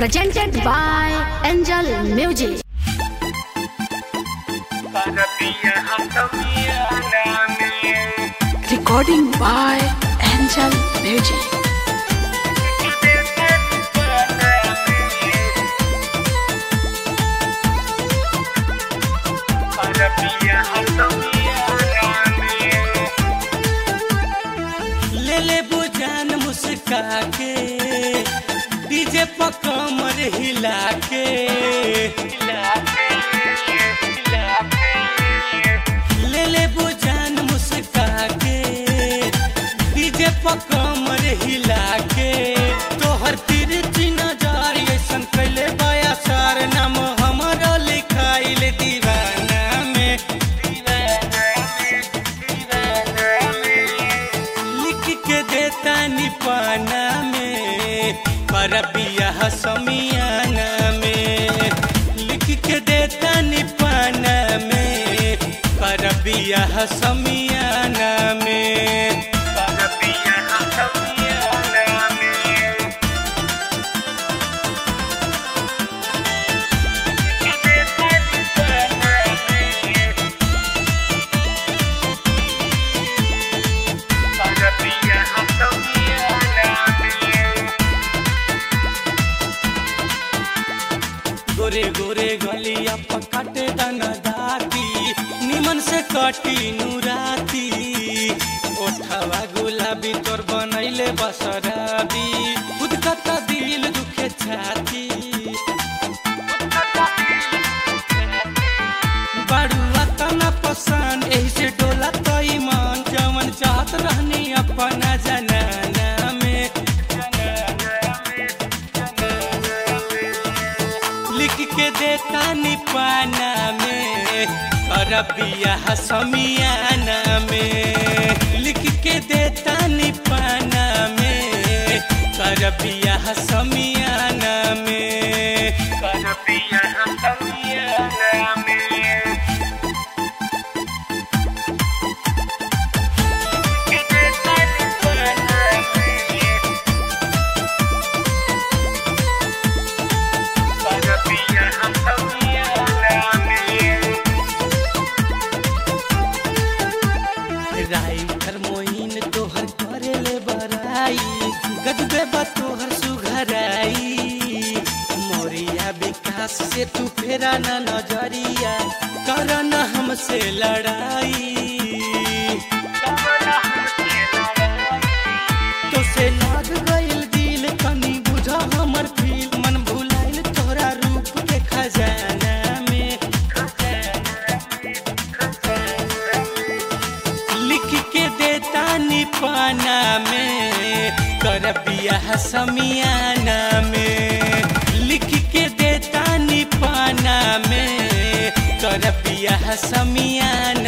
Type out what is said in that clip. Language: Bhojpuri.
presented by Angel Music. Recording by Angel Music. ले ले बुजान मुस्का के डीजे पर कमर हिला के ले ले बुजान मुस्का के डीजे पर कमर हिला के तोहर तिरछी नजर ऐसन कैले बया सार नाम हमरो लिखाइल दीवाना में लिख के देता निपाना में पर बियाह समियाना में लिख के देता निपाना में पर बियाह समियाना में पर बियाह समियाना में गोरे गोरे गलिया पकाटे दाना दाती निमन से कटी नुराती ओठवा गुलाबी तोर बनैले बसराबी खुद कता दिल दुखे छाती बड़ुआ तना पसंद एही से डोला तो ईमान जवन चाहत रहनी अपना जनाना में लिख के देता निपाना में और बियाह समियाना में लिख के देता निपाना में कर बियाह समियाना में कर बियाह समियाना में राइटर मोइन तोहर करेले बराई गजबे बा तोहर सुघराई मोरिया विकास से तू फेरा न नजरिया कर न हमसे लड़ाई तो से लाग गइल दिल कनी बुझा हमर फील मन भुलाइल तोहरा रूप के खजाना में लिख के देता निपाना में कर बियाह समियाना में लिख के देता निपाना में कर बियाह समियाना